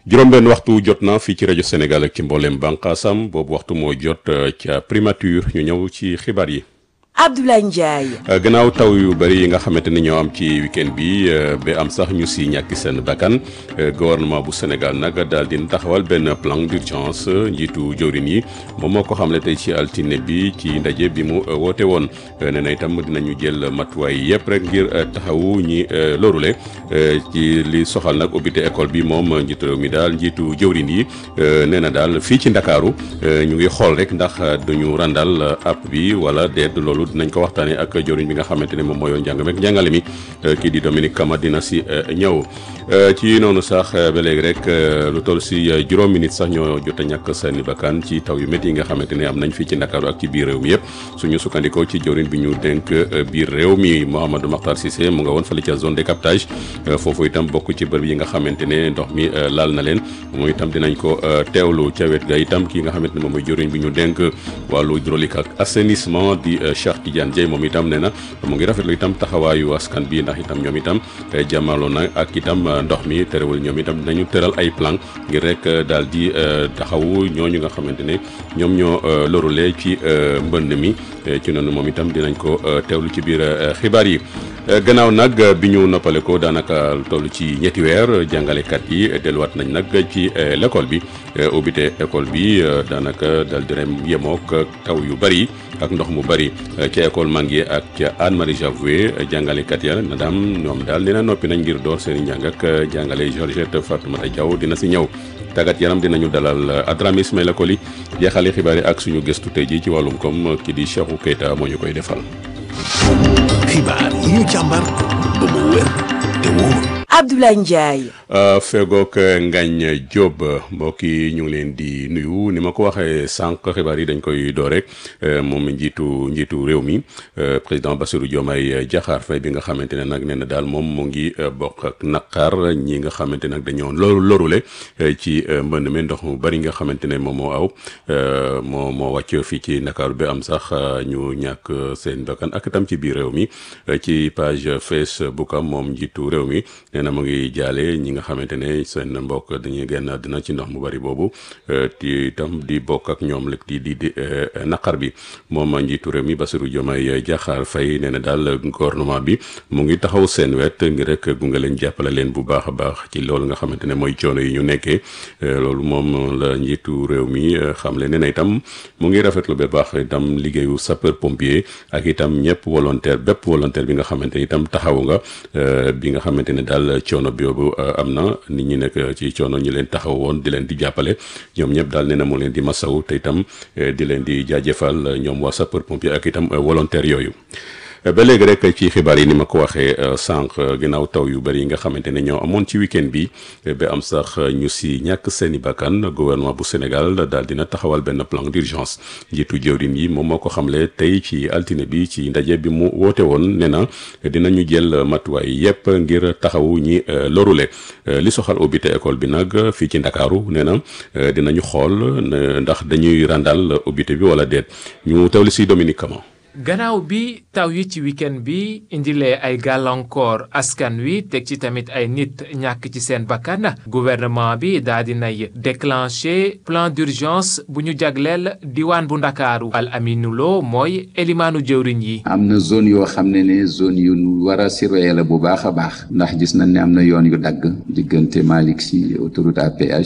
juróom-benn waxtu jot na fii ci rajo Sénégal ak ci mboolem bànqaasam boobu waxtu moo jot ca primature ñu ñëw ci xibaar yi. Abdoulaye Ndiaye. gannaaw taw yu bëri yi nga xamante ni ñoo am ci week-end bi ba am sax ñu si ñàkki seen bakkan gouvernement bu Sénégal nag daal di taxawal benn plan d'urgence njiitu jawrin yi moom moo ko xamle tey ci altine bi ci ndaje bi mu woote woon nee na itam dinañu jël matuwaay yëpp rek ngir taxawu ñi lorule ci li soxal nag ubbite école bi moom njiitu réew mi daal njiitu jawrin yi nee na daal fii ci Ndakaaru ñu ngi xool rek ndax duñu randal app bi wala déet loolu. dinañ ko waxtaanee ak joriñ bi nga xamante ne moom mooy njàng meek njàngale mi kii di Dominique Kama dina si ñëw ci noonu sax ba léegi rek lu toll si juróom minutes sax ñoo jot a ñàkk seen bakkan ci taw yu métti yi nga xamante ne am nañ fii ci Ndakaaru ak ci biir réew mi yëpp suñu sukkandikoo ci joriñ bi ñu dénk biir réew mi Mouhamadou Makhtar Cissé mu nga woon fële ca zone de captage foofu itam bokk ci bërëb yi nga xamante ne ndox mi laal na leen moom itam dinañ ko teewlu ca wet ga itam kii nga xamante ne moom mooy joriñ bi ñu dénk wàllu hydraulique ak assainissement di Tidiane Dieye moom itam nee na mu ngi rafetlu itam taxawaayu askan bi ndax itam ñoom itam jàmmaloo na ak itam ndox mi terewul ñoom itam dinañu tëral ay plan ngir rek daal di taxawu ñooñu nga xamante ne ñoom ñoo lorule ci mbënd mi ci noonu moom itam dinañ ko teewlu ci biir xibaar yi. gannaaw nag bi ñu noppale ko daanaka toll ci ñetti weer jàngalekat yi delluwaat nañ nag ci l'école bi ubbite école bi daanaka daal di rem yemook taw yu bari ak ndox mu bari ca école Manguier ak ca Anne Marie Javoué jàngalekat ya na daam ñoom daal dina noppi nañ ngir door seen i njàng ak jàngale Georgette Fatoumata Diaw dina si ñëw tàggat yaram dinañu dalal Adrame Ismaïla Koli jeexale xibaar yi ak suñu gëstu tey ji ci wàllum koom ki di Cheikhou Keita moo ñu koy defal. xibaar yi ñu càmbar ba mu wér te wóor. Abdoulaye Ndiaye. fegook Ngagne Diop mbokk yi ñu ngi leen di nuyu ni ma ko waxee sànq xibaar yi dañ koy door rek moom njiitu njiitu réew mi président Bassirou Diomaye Diakhar Faye bi nga xamante ne nag nee na daal moom mu ngi bokk ak naqar ñi nga xamante nag dañoo loru lorule ci mbënd mi ndox mu bari nga xamante ne moom moo aw moo moo wàcc fii ci Ndakaaru bi am sax ñu ñàkk seen bakkan ak itam ci biir réew mi ci page Facebook am moom njiitu réew mi. na mu ngi jaale ñi nga xamante ne seen mbokk dañuy génn dina ci ndox mu bari boobu ti itam di bokk ak ñoom rek di di di naqar bi moom njiitu réew mi Bassirou Diomaye Diakhar Faye nee na daal gouvernement bi mu ngi taxaw seen wet ngir rek gunge leen jàppale leen bu baax a baax ci loolu nga xamante ne mooy coono yi ñu nekkee loolu moom la njiitu réew mi xamle nee na itam mu ngi rafetlu ba baax itam liggéeyu sapeur pompier ak itam ñëpp volontaire bépp volontaire bi nga xamante ne itam taxawu nga bi nga xamante ne daal coono boobu am na nit ñi nekk ci coono ñi leen taxaw woon di leen di jàppale ñoom ñëpp daal nee na mu leen di masaw te itam di leen di jaajëfal ñoom waa sapeur pompier ak itam volontaire yooyu ba léegi rek ci xibaar yi ni ma ko waxee sànq ginnaaw taw yu bëri yi nga xamante ne ñoo amoon ci week-end bi ba am sax ñu si ñàkk seeni bakkan gouvernement bu Sénégal daal dina taxawal benn plan d'urgence njiitu jëwrin yi moom moo ko xamle tey ci altine bi ci ndaje bi mu woote woon nee na dinañu jël matuwaay yépp ngir taxawu ñi lorule li soxal ubbite école bi nag fii ci Ndakaaru nee na dinañu xool ndax dañuy randal ubbite bi wala déet ñu tawli si Dominique Kama gannaaw bi taw yi ci week-end bi indilee ay gàllankoor askan wi teg ci tamit ay nit ñàkk ci seen bakkan gouvernement bi daa di nay déclenché plan d'urgence bu ñu jagleel diwaan bu ndakaaru al aminu lo mooy elimaanu jëwriñ yi am na zone yoo xam ne ne zone yu war a surveiller la bu baax a baax ndax gis nañ ne am na yoon yu dagg diggante Malick Sy autoroute à péage